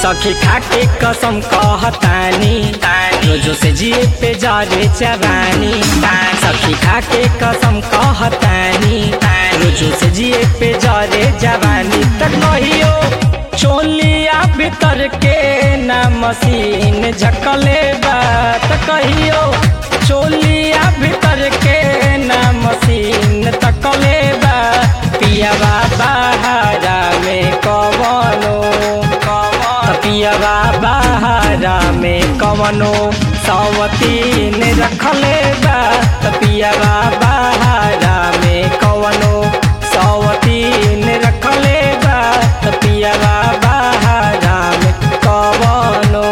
सखी खाके कसम कहतानी रोजो से जिए पे जारे जवानी सखी खाके कसम कहतानी रोजो से जिए पे जारे जवानी तक कहियो चोलिया भीतर के ना मशीन झकले बा त कहियो चोलिया भीतर के ना मशीन तकले बा पियावा बहारा में कवनो पियावा बहारा में कवनो सवतीन रखले बा त पियावा बहारा में कवनो सवतीन रखले बा त पियावा बहारा में कवनो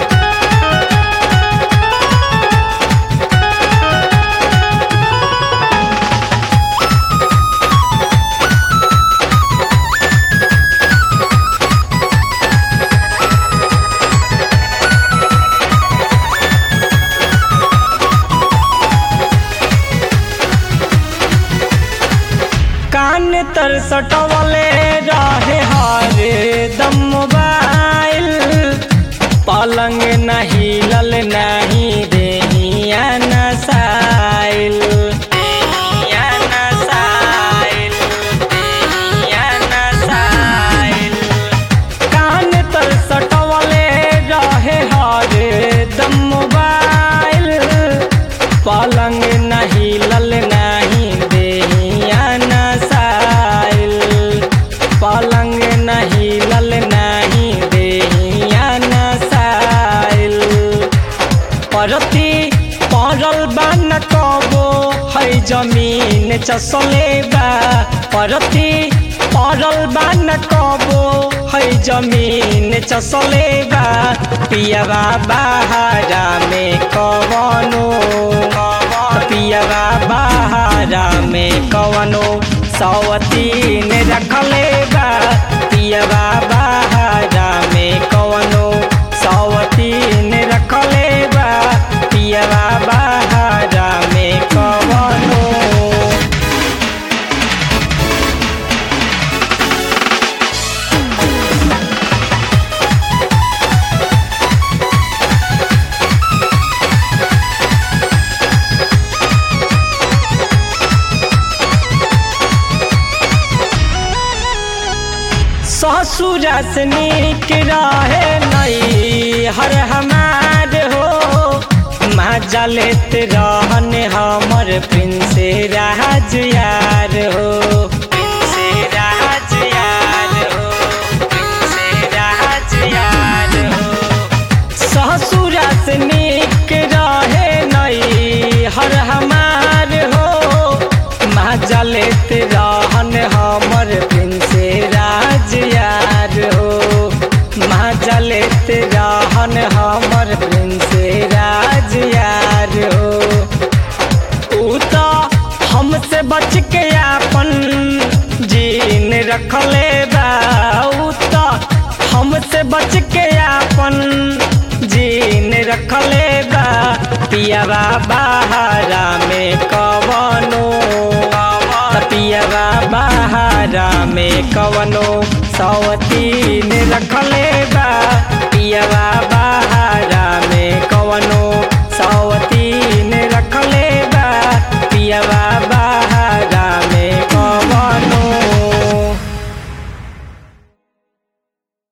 कान तर सटवले रहे हरे दम मोबाइल पलंग नहीं लल नहीं देहिया नसाइल देहिया नसाइल देहिया नसाइल कान तर सटवले रहे हरे दम मोबाइल पलंग नहीं लल नहीं देहिया नसाइल पलंग नहीं लल नहीं देहिया नसाइल परती पड़ल बा न कबो है जमीन चसले बा परती पड़ल बा न कबो है जमीन चसले बा पियावा बहारा में कवनो पियावा बहारा में कवनो सवतीन रखले बा पियावा बहारा में कवनो सवतीन रखले बा पियावा बहारा में कवनो ससुरा से नीक रहे नई हर हमार हो मजा लेत रहन हमर प्रिंस राज यार हो प्रिंस राज यार हो प्रिंस राज यार हो ससुरा से नीक रहे नई हर हमार हो मजा लेत रहन हमर प्रिंस राज यार हो मजा लेत रहन हमर प्रिंस राज यार हो ऊ तो हमसे बच के आपन जीन रखले बा ऊ तो हमसे बच के आपन जीन रखले बा पियावा बहारा में कवनो त पियावा बहारा में कवनो सवतीन